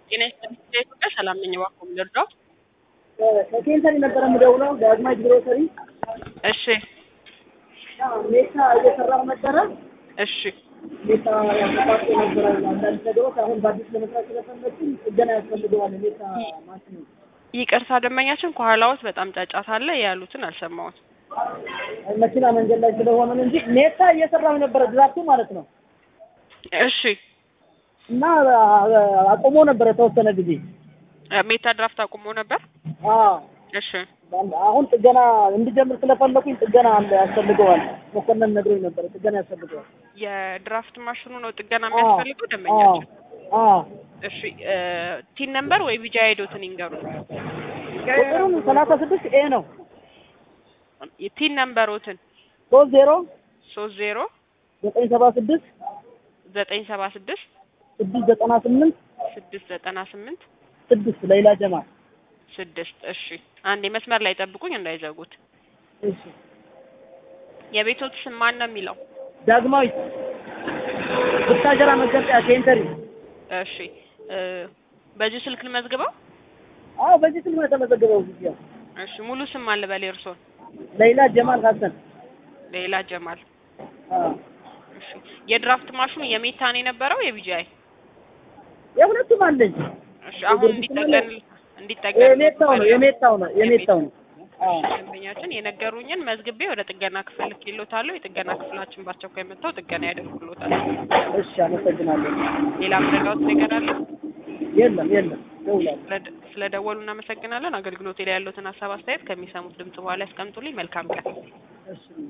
ጤና ይስጥልኝ ኢትዮጵያ ሰላም ነኝ። እባክዎ ምን ልርዳዎት? ከኬንተን ነበረ የምደውለው ዳግማዊት ግሮሰሪ እሺ ሜታ እየሰራሁ ነበረ። እሺ ሜታ ያሰፋቸው ነበረ አንዳንድ ነገሮች አሁን በአዲስ ለመስራት ስለፈለግኩኝ ጥገና ያስፈልገዋል። ሜታ ማሽኑ ይቅርታ ደንበኛችን ከኋላዎት በጣም ጫጫታ አለ ያሉትን አልሰማሁት። መኪና መንገድ ላይ ስለሆነ ነው እንጂ ሜታ እየሰራሁ ነበረ ድራፍቱ ማለት ነው። እሺ እና አቁሞ ነበረ የተወሰነ ጊዜ። ሜታ ድራፍት አቁሞ ነበር። አዎ እሺ አሁን ጥገና እንዲጀምር ስለፈለኩኝ ጥገና አለ ያስፈልገዋል። መኮንን ነግሮኝ ነበረ ጥገና ያስፈልገዋል። የድራፍት ማሽኑ ነው ጥገና የሚያስፈልገው ደንበኛችን። አዎ እሺ ቲን ነምበር ወይ ቢጃ ሄዶትን ይንገሩ። ቁጥሩን ሰላሳ ስድስት ኤ ነው ቲን ነምበሮትን ሶስት ዜሮ ሶስት ዜሮ ዘጠኝ ሰባ ስድስት ዘጠኝ ሰባ ስድስት ስድስት ዘጠና ስምንት ስድስት ዘጠና ስምንት ስድስት ሌላ ጀማል ስድስት እሺ አንዴ መስመር ላይ ጠብቁኝ እንዳይዘጉት እሺ የቤቶት ስም ማን ነው የሚለው ዳግማዊት ብታጀራ መገንጠያ ኬንተሪ እሺ እ በዚህ ስልክ ልመዝግበው አዎ በዚህ ስልክ ነው የተመዘገበው ጊዜ እሺ ሙሉ ስም አለ በል የእርሶን ሌላ ጀማል ሀሰን ሌላ ጀማል አዎ እሺ የድራፍት ማሽኑ የሜታ ነው የነበረው የቢጂአይ የሁለቱም አለኝ እሺ አሁን እንዲጠገን እንዲጠገን የሜታው ነው የሜታው ነው የሜታው ነው አዎ ደንበኛችን የነገሩኝን መዝግቤ ወደ ጥገና ክፍል ልኬልዎታለሁ። የጥገና ክፍላችን በአስቸኳይ መጥተው ጥገና ያደርጉልዎታል። እሺ አመሰግናለሁ ሌላ ምረዳዎት ነገር አለ? የለም የለም ደውላለሁ ስለደ- ስለደወሉ እናመሰግናለን። አገልግሎቴ ላይ ያሉትን ሀሳብ አስተያየት ከሚሰሙት ድምጽ በኋላ ያስቀምጡልኝ። መልካም ቀን። እሺ